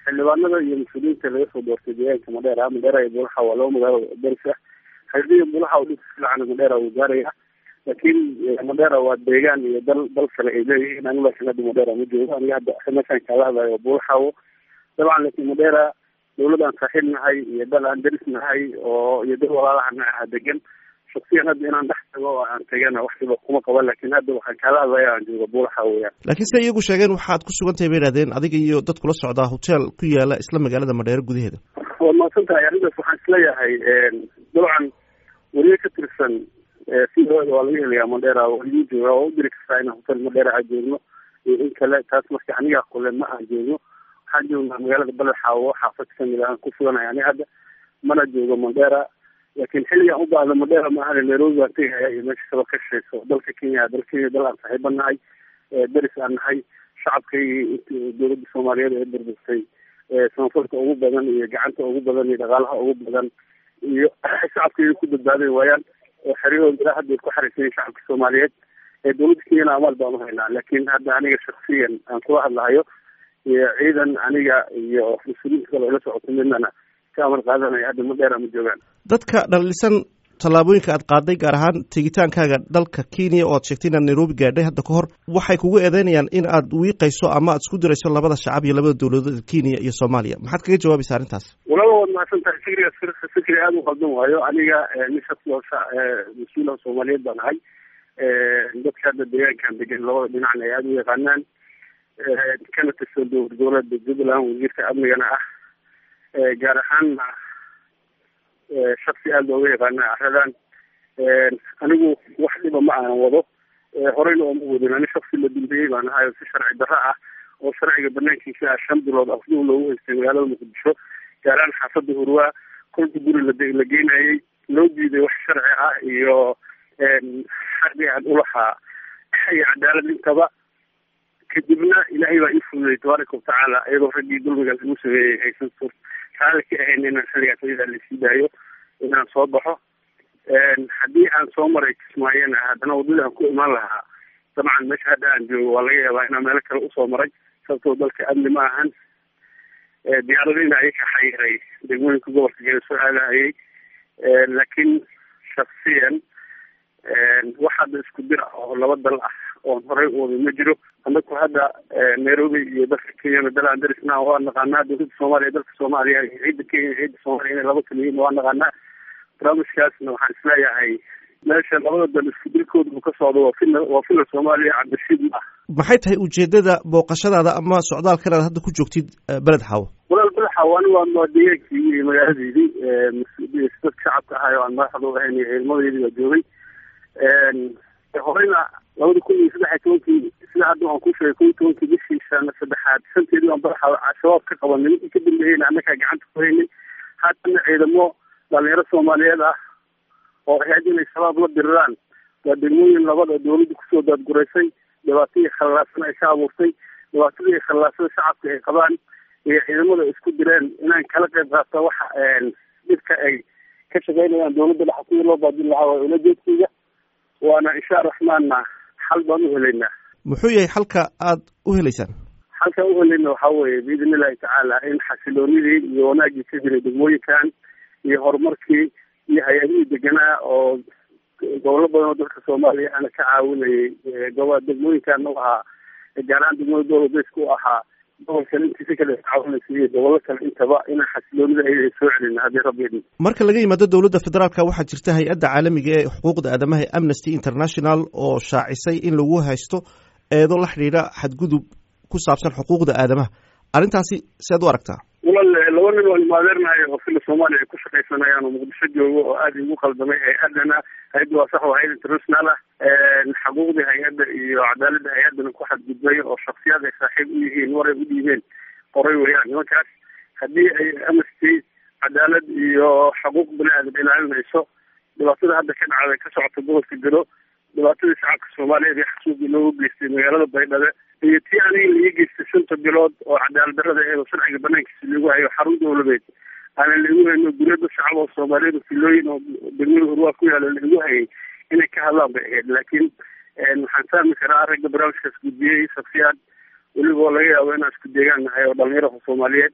xildhibaanada iyo mas-uuliyiinta laga soo doortay deegaanka madheera madheera iyo bulaxa waa laba magaalo deris ah xildhiya bulaxa oo dhibka fiican madheera wuu gaaraya laakiin madheera waa deegaan iyo dal dal kale ay leeyihiin anigu laakiin hadda madheera ma joogo aniga hadda meeshaan kaala hadlayo bulaxawo dabcan laakiin madheera dawlad aan saaxiib nahay iyo dal aan deris nahay oo iyo dal walaalaha nacaha degan shaksiyan hadda inaan dhex tago oo aan tagana waxdiba kuma qaban laakiin hadda waxaan kaala hadlaya aan jooga buulaxa weyaan laakiin sida iyagu sheegeen waxaad ku sugan tahay bay ihahdeen adiga iyo dad kula socdaa hotel ku yaala isla magaalada madheero gudaheeda waad mahadsan tahay arrintaas waxaan isleeyahay dabcan weliba ka tirsan sidooda waa laga helayaa madheera waa lagu jooga waa u diri kartaa inaan hotel madheera aan joogno iyo in kale taas marka anigaa kule ma aan joogno waxaan joognaa magaalada baledxaawo xaafad kamid aan ku suganahay ani hadda mana joogo madheera laakiin xilligaan u baahda madheera maahan nairobi baan tegaya iyo meesha kaba ka shaqeyso dalka kenya dal kenya dal aan saaxiiba nahay deris aan nahay shacabkaygii dowladda soomaaliyeed ee burburtay samafalka ugu badan iyo gacanta ugu badan iyo dhaqaalaha ugu badan iyo shacabkayga ku badbaaday waayaan oo xeryahooda ilaa hadda ku xariisayen shacabka soomaaliyeed ee dowladda kenyana amaal baan uhaynaa laakiin hadda aniga shaksiyan aan kula hadlahayo iyo ciidan aniga iyo mas-uuliyiinta kale ila socoto midnana ka amar qaadanaya hadda madheera ma joogaan dadka dhalisan tallaabooyinka aad qaaday gaar ahaan tegitaankaaga dalka kenya oo aad sheegtay inaad nairobi gaadhay hadda ka hor waxay kugu eedeynayaan in aad wiiqayso ama aad isku dirayso labada shacab iyo labada dowladood kenya iyo soomaaliya maxaad kaga jawaabaysa arrintaas walaba waad mahadsan tahay fikrigaas fikri aada u qaldan waayo aniga nin shaqsi oo mas-uulaha soomaaliyeed baan ahay dadka hadda deegaankan degan labada dhinacna ay aada u yaqaanaan kana tirsan dowlad goboleedka jubbaland wasiirka amnigana ah gaar ahaanna shaksi aada looga yaqaana aradan anigu wax dhiba ma aanan wado horeyna ooma wadin ani shaksi la dambeeyey baan ahay si sharci darro ah oo sharciga banaankiisa ah shan bilood afduu loogu haystay magaalada muqdisho gaaraan xaafada hurwaa kolka guri la geynayay loo diiday wax sharci ah iyo xaqi aan ulahaa iyo cadaalad intaba kadibna ilaahay baa ii fududey tabaaraka watacaala iyadoo raggii dulmigaas igu sameeyey aysan sur raali ka ahayn inaan xilligaas ayadaa lasii daayo inaan soo baxo haddii aan soo maray kismaayona haddana waddada aan ku imaan lahaa dabcan meesha hadda aan joogo waa laga yaabaa inaan meelo kale usoo maray sababtoo dalka amni ma ahan diyaaradina ayaka xayiray degmooyinka gobolka gela soo aadahayay laakiin shaksiyan wax hadda isku dir ah oo laba dal ah oon horey u wada ma jiro anaku hadda nairobi iyo dalka kenyana dal aan darisna waa naqaanaa dowladda soomaaliya dalka soomaaliya iyo ciidda kenya iyo ciidda soomaaliya inay laba kala yihiin waa naqaanaa barnaamijkaasna waxaan isleeyahay meesha labada dal isku dilkooda uu ka socdo waa fila waa fila soomaaliya cabdishiid ma ah maxay tahay ujeedada booqashadaada ama socdaalkan aad hadda ku joogtid beled xaawo walaal beled xaawo ani waa deegaankii iyo magaaladeydii dadka shacabka ahay oo aan madaxda u ahayn iyo ciidamadeydii baa joogay horeyna labada kun iyo saddex iyo tobankii sida hadda waan ku sheegay kun iyo tobankii bishii sana saddexaad shanteedii baan badaxa al-shabaab ka qabanay ninkii ka dambeeyeyna annagaa gacanta ku haynay haatana ciidamo dhalinyaro soomaaliyeed ah oo ahayd inay shabaab la diriraan waa degmooyin labada dawladda kusoo daadguraysay dhibaatadii khallaasan ay ka abuurtay dhibaatadii khallaasada shacabka ay qabaan iyo ciidamada isku direen inaan kala qayb qaata waxa dhibka ay ka shaqeynayaan dawladda dhexa sidii loo baadin lahaa waa ulajeedkayga waana insha raxmaanna xal baan u helaynaa muxuu yahay xalka aad u helaysaan xalkaan u helayna waxaa weeye biidn illahi tacaala in xasiloonidii iyo wanaagii ka jiray degmooyinkan iyo horumarkii iyo hay-adihii deganaa oo gobollo badan oo dalka soomaaliya ana ka caawinayay gobo degmooyinkan u ahaa gaar ahaan degmada dowladeska u ahaa gobolkan intiisa kale caawinaysa iyo gobollo kale intaba inaan xasiloonida ay soo celina haddii rabbi idin marka laga yimaado dowladda federaalka waxaa jirta hay-adda caalamiga ee xuquuqda aadamaha ee amnesty international oo shaacisay in lagu haysto eedo la xidhiidha xadgudub ku saabsan xuquuqda aadamaha arrintaasi sead u aragtaa walal laba nin oo imaadeernahay oo fila soomaaliya ay ku shaqaysanayaan oo muqdisho joogo oo aada igu qaldamay hay-adana hay-adda waa sax waa hay-ad international ah xuquuqdii hay-adda iyo cadaaladda hay-addana ku xadgudbay oo shaksiyaad ay saaxiib u yihiin waray u dhiibeen qoray weeyaan nimankaas haddii ay amnesty cadaalad iyo xuquuq bani aadam ilaalinayso dhibaatada hadda ka dhacday ka socota gobolka gelo dhibaatadii shacabka soomaaliyeed ee xasuuqii loogu geystay magaalada baydhabo iyo tii aniga laii geystay shanta bilood oo cadaalad darada eedo sharciga banaankiisa lagu hayo xarun dawladeed aanan lagu hayno guryo dad shacab oo soomaaliyeed oo filooyin oo degmada urwaa ku yaala lagu hayay inay ka hadlaan bay ahayd laakiin waxaan fahmi karaa ragga barnaamijkaas gudbiyey shaksiyaad weliba oo laga yaabo inaan isku deegaan nahay oo dhalinyarada soomaaliyeed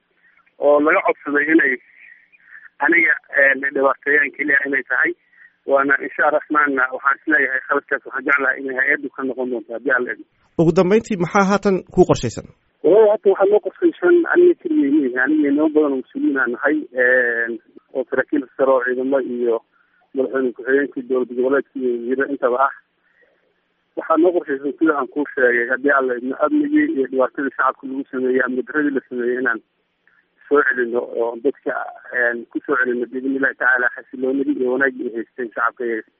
oo laga codsaday inay aniga dhibaateeyaan keliya inay tahay waana insha raxmaanna waxaan isleeyahay khaladkaas waxaan jeclahay inay hay-addu ka noqon doonto haddii aan la idmo ugu dambeyntii maxaa haatan ku qorshaysan walahi hata waxaa noo qorshaysan aniga keligeymi aniga inoo badan oo mas-uuliyiin aan nahay oo saraakiil sare oo ciidamo iyo madaxweyne ku-xigeenkii dowlad goboleedka iyo wasiiro intaba ah waxaa noo qorshaysan sida aan kuu sheegay haddii aan la idmo amnigii iyo dhibaatadii shacabka lagu sameeyey amni daradii la sameeyey inaan soo celino oo dadka ku soo celino biidn illahi tacaala xasiloonidii iyo wanaagii ay haysteen shacabka